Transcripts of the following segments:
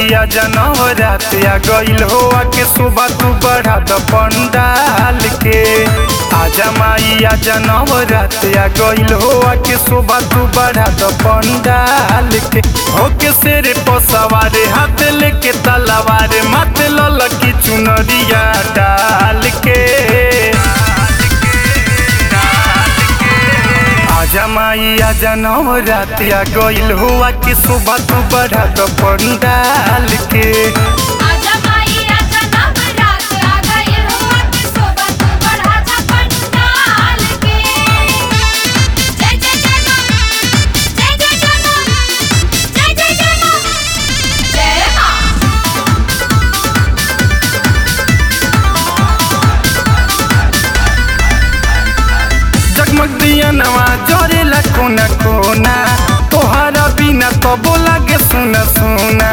माइया जनव रात आ गइल हो के सुबह तू बढ़ा द पंडाल के आजा माइया जनव रात आ गइल हो के सुबह तू बढ़ा द पंडाल के होके शेर पसवारे हाथ लेके तलवार मत ललकी चुनरिया डाल के आजा माइया जनम रात आ गइल हुआ कि सुबह तू बढ़ा द पंडाल के आजा माई आजा नवरात आ गई हुआ कि शोभा तू बढ़ा जा पंडाल के जय जय जय मां जय जय जय मां जय जय जय मां जय मां जगमग दिया नवा जरेला कोना कोना तोहरा बिना तो बोला के सुना सुना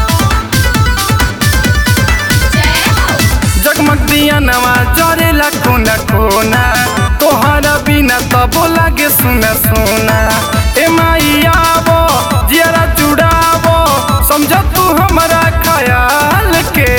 जय हो जगमग दिया नवा जरेला कोना कोना तोहरा बिना तो बोला के सुना सुना ए माइया वो जियारा जुड़ावो समझ तू हमारा ख्याल के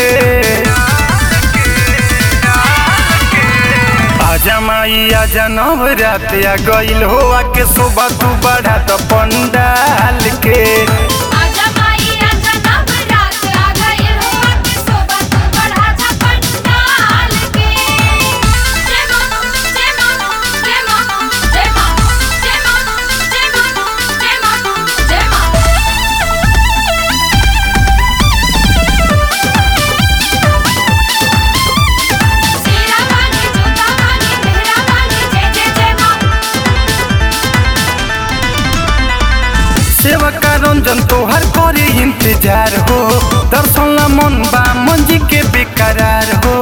आजा माइया जनम रात आ गइल हो के सुबह तू बढ़ा द पंडाल के आजा माई आजा नवरात आ गई हुआ कि शोभा तू बढ़ा जा पंडाल के जय मां जय मां जय मां जय मां जय मां जय मां जय मां जय मां सीरा वाली जोता वाली मेहरा वाली जय जय जय मां सेवका रंजन तोहर करे इंतजार हो दर्शन ला मन बा मंजी के बेकरार हो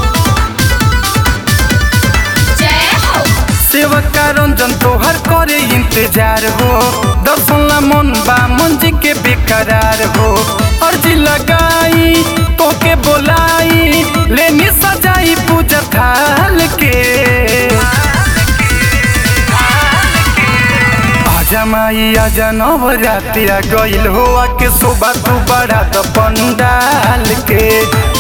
जय हो सेवका रंजन तोहर करे इंतजार हो दर्शन ला मन बा मंजी के बेकरार हो अर्जी लगाई तोके बोलाई लेनी सजाई पूजा थाल के आजा माइया जनम रात आ गइल हो के सुबह तू बढ़ा द पंडाल के